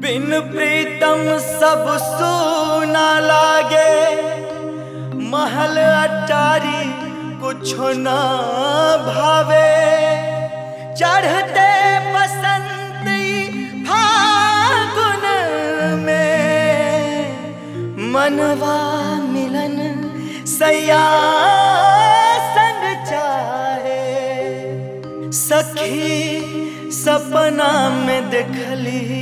बिन प्रीतम सब सूना लागे महल अटारी कुछो न भावे चढ़ते बसंती फागुन में मनवा मिलन सैया संग चाहे सखी सपना में देखली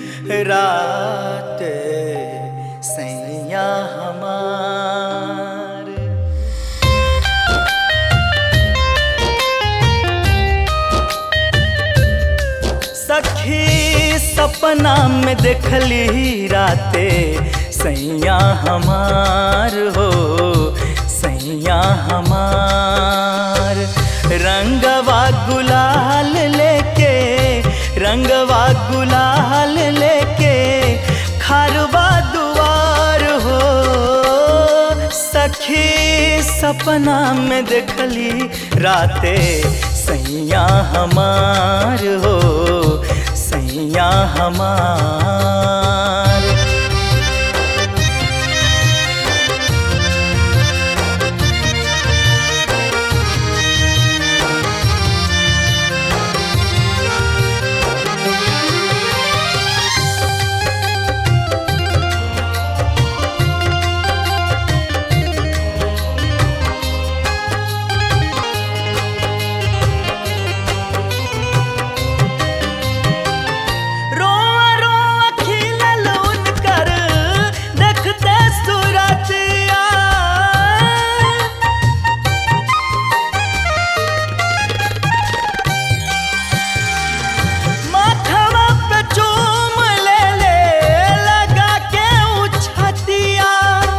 रात सैया हमार सखी सपना में देखली राते सैया हमार हो सैया हमार रंगवा गुलाल लेके रंगवा गुलाल लेके खारवा दुआर हो सखी सपना में देखली राते सैया हमार हो सैया हमार रोआ रोआ खिलल उनकर देखते सूरतिया माथवा पे चूम ले ले लगा के उछतिया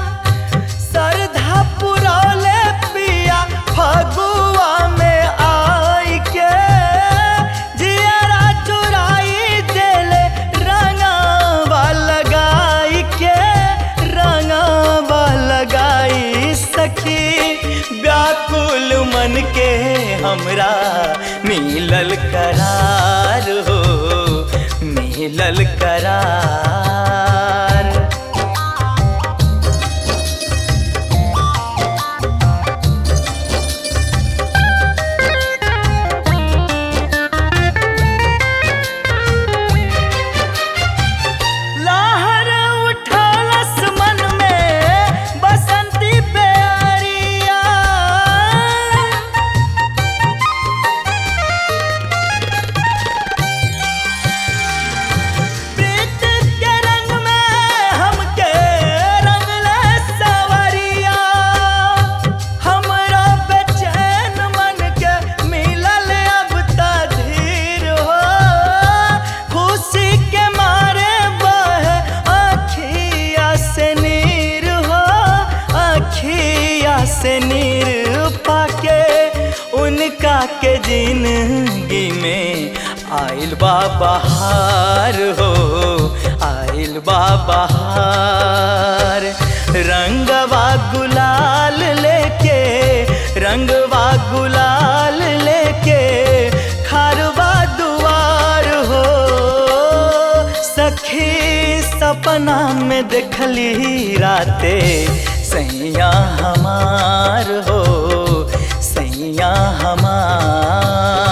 सरधा पुरौले पिया फगुआ में आई के जियरा चुराई देले रंगावा लगाई के रंगावा लगाई सखी व्याकुल मन के हमरा मिलल करार हो मिलल करार लहर उठलस मन में बसंती प्यारिया प्रीत के रंग में हमके रंगले सवरिया हमरा बेचैन मन के मिलल अब त धीर हो खुशी के मारे बहे अखिया से नीर हो अखिया से नीर पाके उनका के जिंदगी में आइल बा बहार हो आइल बा बहार रंगवा गुलाल लेके रंगवा गुलाल लेके खारवा दुआर हो सखी सपना में देखली राते सैया हमार हो सैया हमार